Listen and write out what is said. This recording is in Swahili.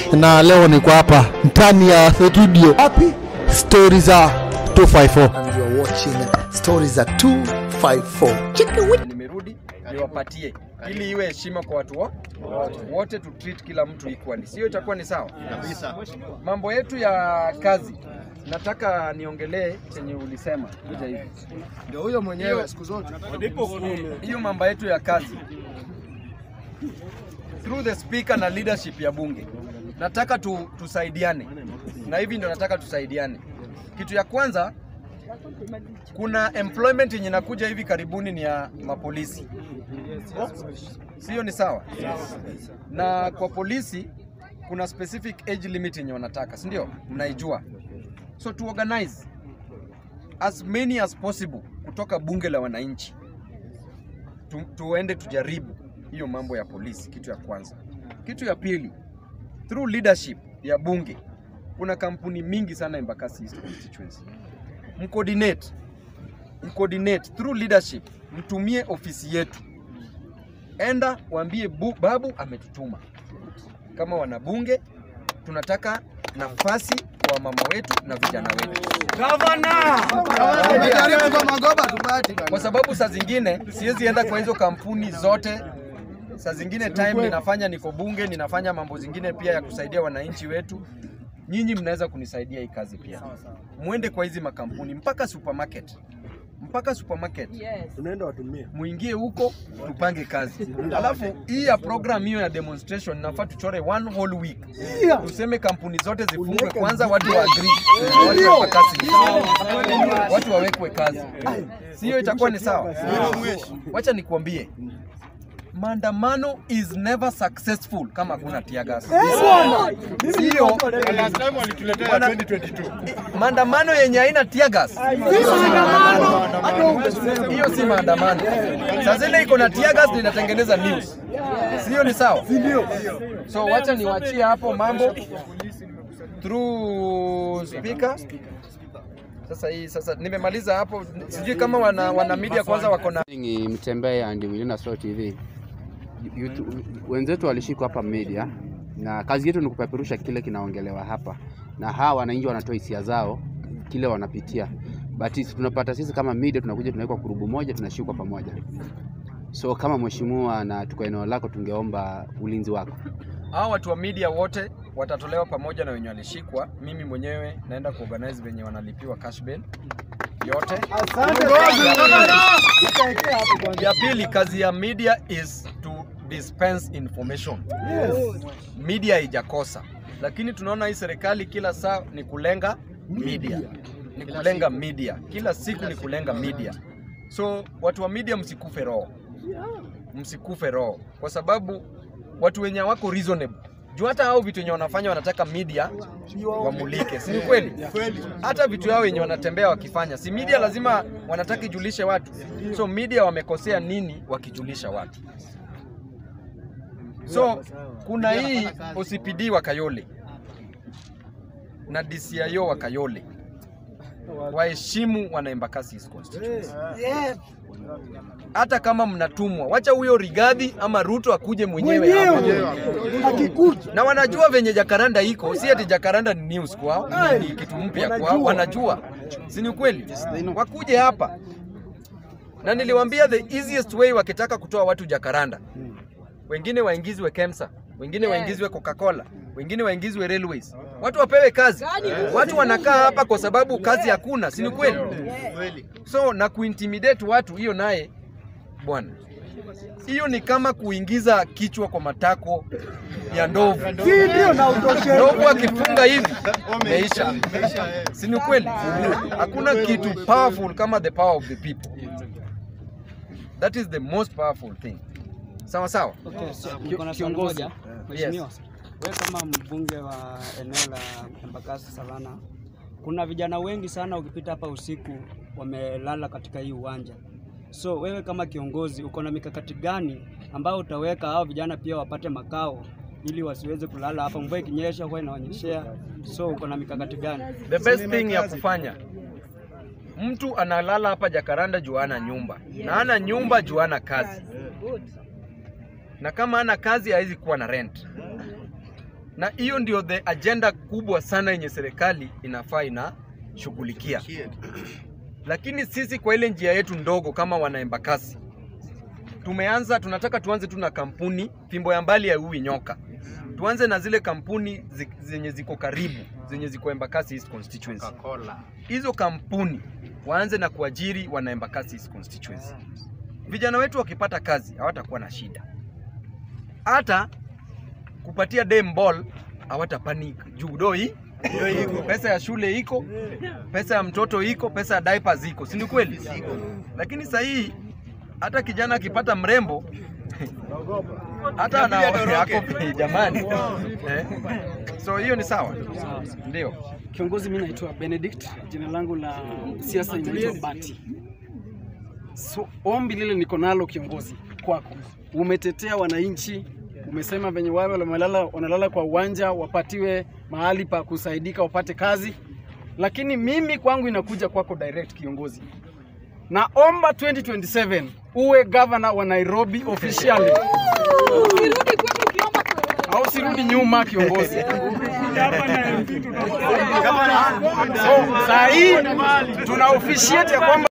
na leo niko hapa ndani ya studio Wapi? stori za 254 And you're watching Stories za 254. Chicken wing. nimerudi niwapatie ili iwe heshima kwa watu wo- wote tu treat kila mtu equally, sio? Itakuwa ni sawa Mambo yetu ya kazi, nataka niongelee chenye ulisema kuja hivi, Ndio huyo mwenyewe siku zote. hiyo mambo yetu ya kazi through the speaker na leadership ya bunge, nataka tu, tusaidiane na hivi ndio nataka tusaidiane. Kitu ya kwanza, kuna employment yenye inakuja hivi karibuni ni ya mapolisi, sio? Ni sawa na kwa polisi kuna specific age limit yenye wanataka, si ndio? Mnaijua, so to organize as many as possible kutoka bunge la wananchi tu, tuende tujaribu hiyo mambo ya polisi, kitu ya kwanza. Kitu ya pili, through leadership ya bunge, kuna kampuni mingi sana Embakasi East constituency, mcoordinate mcoordinate through leadership, mtumie ofisi yetu, enda waambie bu, babu ametutuma kama wanabunge, tunataka nafasi kwa mama wetu na vijana wetu Tumejaribu kwa magoba tupati bana. kwa sababu saa zingine siwezi enda kwa hizo kampuni zote. Saa zingine time ninafanya niko bunge, ninafanya mambo zingine pia ya kusaidia wananchi wetu. Nyinyi mnaweza kunisaidia hii kazi pia, mwende kwa hizi makampuni mpaka supermarket, mpaka supermarket Tunaenda watumie. muingie huko tupange kazi. Alafu hii ya program hiyo ya demonstration nafaa tuchore one whole week, tuseme kampuni zote zifungwe kwanza, watu wa agree, watu wa kazi, watu wawekwe kazi, sio? Itakuwa ni sawa. Wacha nikuambie maandamano is never successful kama hakuna tear gas. Sio Wana- maandamano yenye haina tear gas hiyo si maandamano. Saa zile iko na tear gas ndio inatengeneza news, sio? Ni sawa. So wacha niwachie hapo mambo through speaker. Sasa hii sasa nimemaliza hapo, sijui kama wana, wana media kwanza wako na Ni Mtembee and Wilina Slow TV. YouTube- Wenzetu walishikwa hapa media na kazi yetu ni kupeperusha kile kinaongelewa hapa, na hawa wananchi wanatoa hisia zao kile wanapitia, but sisi tunapata sisi kama media tunakuja tunawekwa kurubu moja, tunashikwa pamoja. So kama mheshimiwa na tuko eneo lako, tungeomba ulinzi wako. hao watu wa media wote watatolewa pamoja na wenye walishikwa. Mimi mwenyewe naenda kuorganize venye wanalipiwa cash bail yote. Ya pili, kazi ya media is to dispense information. Media haijakosa, lakini tunaona hii serikali kila saa ni kulenga media, ni kulenga media, kila siku ni kulenga media. So watu wa media, msikufe roho, msikufe roho, kwa sababu watu wenye wako reasonable juu hata hao vitu wenye wanafanya wanataka media wamulike, si ni kweli? Hata vitu yao wenye wanatembea wakifanya, si media lazima wanataka ijulishe watu. So media wamekosea nini wakijulisha watu? So kuna hii OCPD wa Kayole na DCIO wa Kayole waheshimu wana Embakasi East constituency. Hata kama mnatumwa, wacha huyo Rigathi ama Ruto akuje mwenyewe hapa na wanajua venye Jakaranda iko, si ati Jakaranda ni news kwao, ni kitu mpya kwao, wanajua, si ni ukweli? Wakuje hapa, na niliwaambia the easiest way wakitaka kutoa watu Jakaranda, wengine waingizwe KEMSA, wengine waingizwe Coca-Cola, wengine waingizwe railways, watu wapewe kazi. Watu wanakaa hapa kwa sababu kazi hakuna, si ni kweli? So na kuintimidate watu, hiyo naye bwana hiyo ni kama kuingiza kichwa kwa matako ya ndovu. Ndovu akifunga hivi meisha, si ni kweli? Hakuna kitu powerful kama the power of the people. That is the most powerful thing. Sawa sawa. Niko na swali moja. Mheshimiwa, Yes. wewe kama mbunge wa eneo la Embakasi Savana, kuna vijana wengi sana ukipita hapa usiku wamelala katika hii uwanja. So wewe kama kiongozi uko na mikakati gani ambayo utaweka hao vijana pia wapate makao ili wasiweze kulala hapa, mvua ikinyesha huwa inawanyeshea. So uko na mikakati gani? The best thing ya kufanya mtu analala hapa Jakaranda juu ana nyumba na ana nyumba juu ana kazi, na kama ana kazi hawezi kuwa na rent. na hiyo ndio the agenda kubwa sana yenye serikali inafaa inashughulikia. Lakini sisi kwa ile njia yetu ndogo kama wana Embakasi tumeanza, tunataka tuanze tu na kampuni, fimbo ya mbali haiui nyoka. Tuanze na zile kampuni zi- zenye ziko karibu, zenye ziko Embakasi East constituency. Hizo kampuni waanze na kuajiri wana Embakasi East constituency. Vijana wetu wakipata kazi hawatakuwa na shida, hata kupatia dem ball hawata panic juu doi iko pesa ya shule iko, pesa ya mtoto iko, pesa ya diapers iko, si ni kweli? Lakini sasa hii hata kijana akipata mrembo hata ana yako jamani eh? So hiyo ni sawa, ndio. Kiongozi, mimi naitwa Benedict, jina langu la siasa inaitwa Bati. So, ombi lile niko nalo kiongozi, kwako, umetetea wananchi, umesema venye wao wamelala, wanalala kwa uwanja wapatiwe mahali pa kusaidika wapate kazi, lakini mimi kwangu inakuja kwako direct kiongozi, naomba 2027 uwe governor wa Nairobi officially au sirudi nyuma kiongozi. So, saa hii tuna officiate ya kwamba